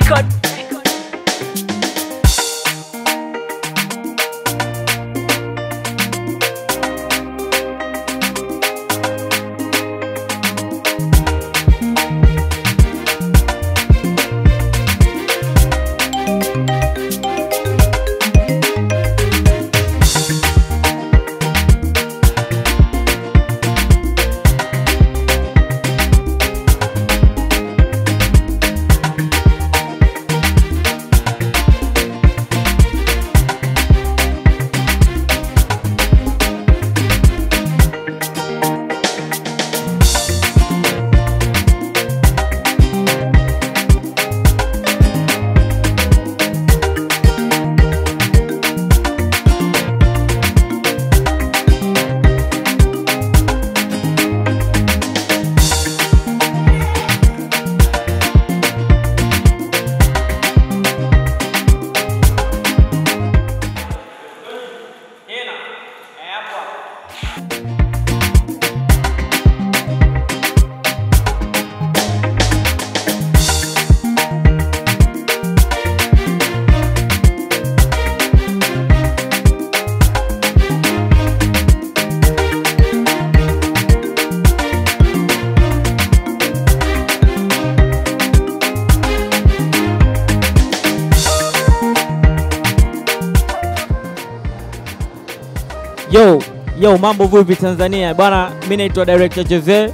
Record. Yo, yo, mambo vipi Tanzania bwana, mi naitwa director Jose.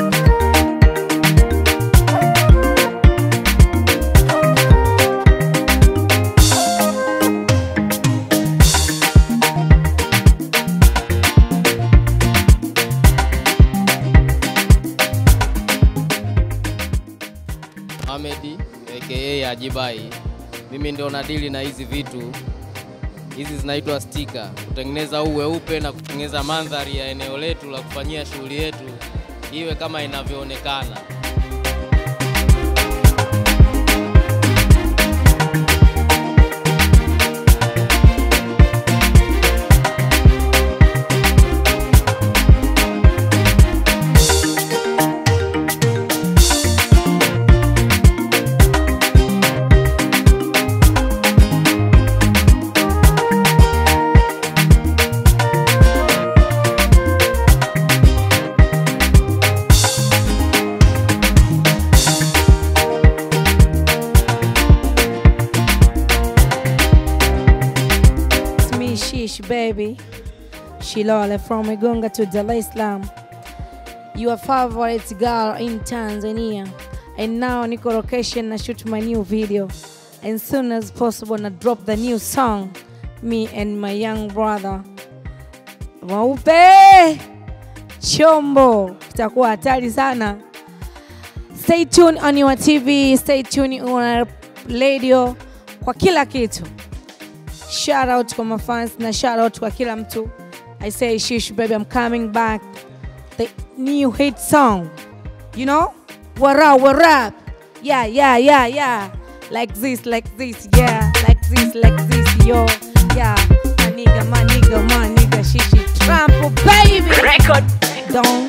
Ahmed aka Ajibai. Mimi ndio nadili na hizi vitu. Hizi zinaitwa stika, kutengeneza huu weupe na kutengeneza mandhari ya eneo letu la kufanyia shughuli yetu iwe kama inavyoonekana. It's me, Shish, baby. Shilole from Igunga to Dar es Salaam. Your favorite girl in Tanzania. And now Niko location na shoot my new video. And soon as possible na drop the new song. Me and my young brother. Waupe! Chombo. Kitakuwa hatari sana. Stay tuned on your TV, stay tuned on our radio kwa kila kitu. shout out kwa mafans na shout out kwa kila mtu i say shish baby i'm coming back the new hit song you know what up what up yeah yeah yeah yeah like this like this yeah like this like this yo yeah my nigga my nigga my nigga shishi trample baby Record. don't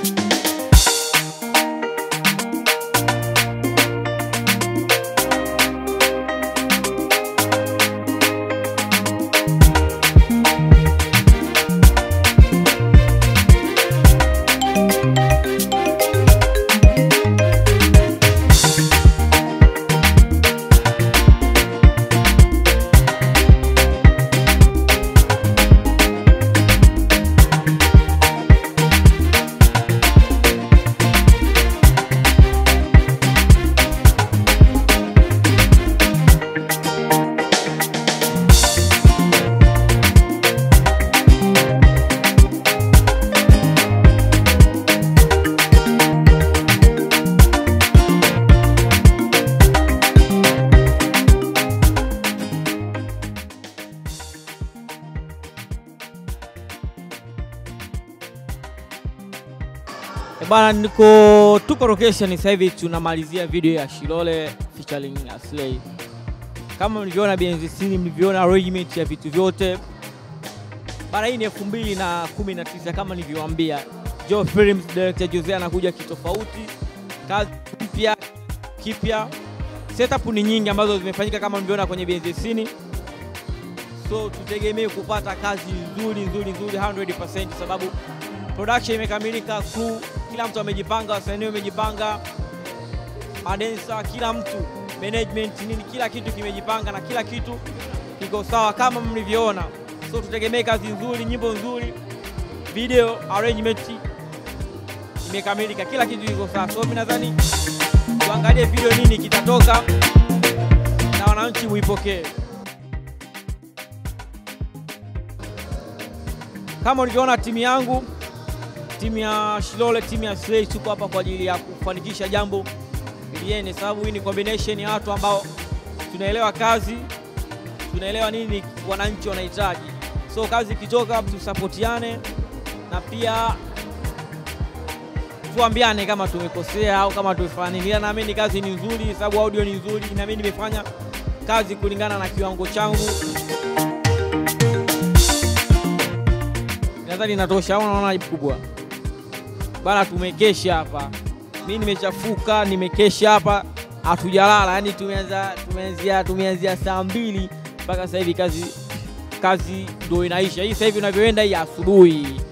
E bana, niko tuko location sasa hivi tunamalizia video ya Shilole featuring Aslay. Kama mlivyoona behind the scene, mlivyoona arrangement ya vitu vyote bana. Hii ni elfu mbili na kumi na tisa kama nilivyowaambia. Joe Films director Jose anakuja kitofauti, kazi mpya kipya setup ni nyingi ambazo zimefanyika kama mlivyoona kwenye BNZC so tutegemee kupata kazi nzuri nzuri nzuri 100% sababu production imekamilika, crew kila mtu amejipanga, wasanii wamejipanga, madensa, kila mtu, management nini, kila kitu kimejipanga na kila kitu kiko sawa kama mlivyoona. So tutegemee kazi nzuri, nyimbo nzuri, video arrangement imekamilika, kila kitu kiko sawa. So mimi nadhani tuangalie video nini kitatoka na wananchi muipokee. Kama ulivyoona timu yangu, timu ya Shilole, timu ya Slay, tuko hapa kwa ajili ya kufanikisha jambo liene, sababu hii ni combination ya watu ambao tunaelewa kazi, tunaelewa nini wananchi wanahitaji. So kazi ikitoka, tusapotiane na pia tuambiane kama tumekosea au kama tumefanya nini. Ila naamini kazi ni nzuri, sababu audio ni nzuri, na mimi nimefanya kazi kulingana na kiwango changu. nadhani inatosha au unaona aibu kubwa bana? Tumekesha hapa, mi nimechafuka, nimekesha hapa, hatujalala. Yani tumeanza tumeanzia tumeanzia saa mbili mpaka sasa hivi kazi kazi ndio inaisha. Hii sasa hivi unavyoenda hii asubuhi